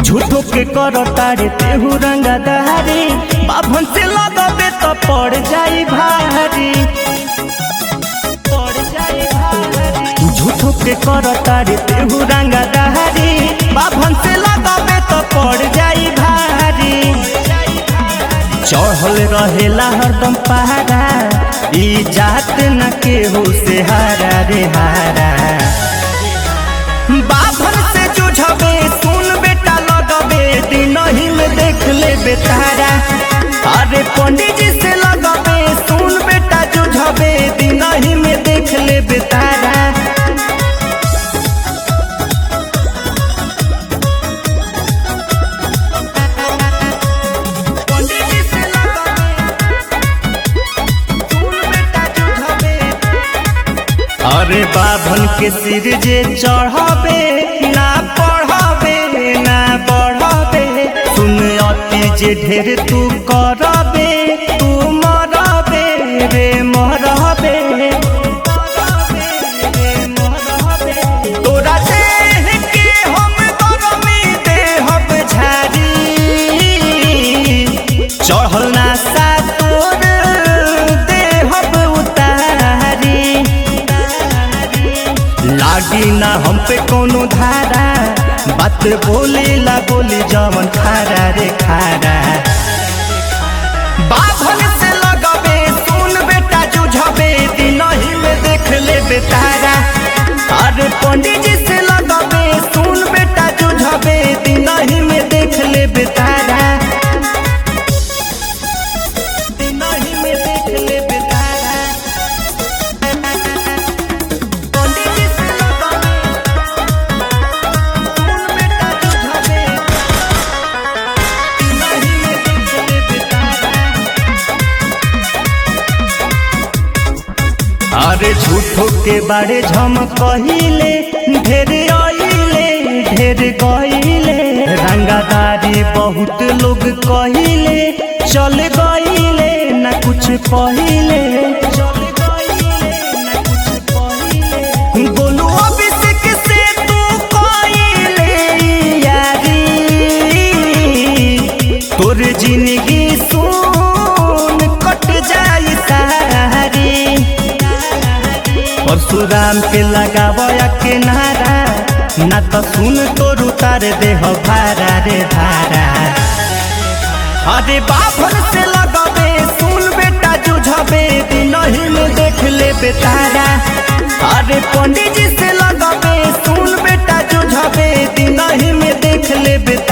झूठो के कर तारे तेहू रंगा दहारी बाभन से लगबे तो पड़ जाई भारी पड़ जाई भारी झूठो के कर तारे तेहू रंगा दहारी बाभन से लगबे तो पड़ जाई भारी चढ़ल रहेला हरदम पहाड़ा ई जात न केहू से हारा रे हारा बाभन से जुझबे सुन बेटा लगबे दिन ही में देख ले बेतारा अरे पंडित जी से लगबे सुन बेटा जुझबे दिन ही में देख ले बेतारा पंडित जी से लगबे सुन बेटा जुझबे अरे बाभन के सिर जे चढ़ाबे ना पढ़ाबे ना बढ़ाबे सुन अति जे ढेर तू करबे तू मरबे रे मरबे तोरा देह के हम गरमी देहब झारी चढ़ल ना सा तोर देहब उतारी लागी ना हम पे कोनो धारा बात बोले ला बोली जवन खारा रे खारा बाभन से लगबे सुन बेटा जुझबे दिन ही में देख ले बेतारा अरे पंडित जी से लगबे सुन बेटा जुझबे दिन ही में देख ले बेतारा दिन ही में देख ले बेतारा पंडित जी से लगबे सुन बेटा जुझबे दिन ही में देख ले बेतारा अरे झूठो के बारे झम कहिले ढेर आइले ढेर गइले रंगादारी बहुत लोग कहिले चल गइले न कुछ पहिले चल गइले न कुछ पहिले बोलू अभिषेक से तू कइले यारी तोर जिंदगी सुन कट जाई सारी परशुराम के लगावया के नारा ना तो सुन तोर उतार देह भारा रे भारा अरे बाभन से लगबे सुन बेटा जुझबे दिन ही में देख ले बेतारा अरे पंडित जी से लगबे सुन बेटा जुझबे दिन ही में देख ले बेतारा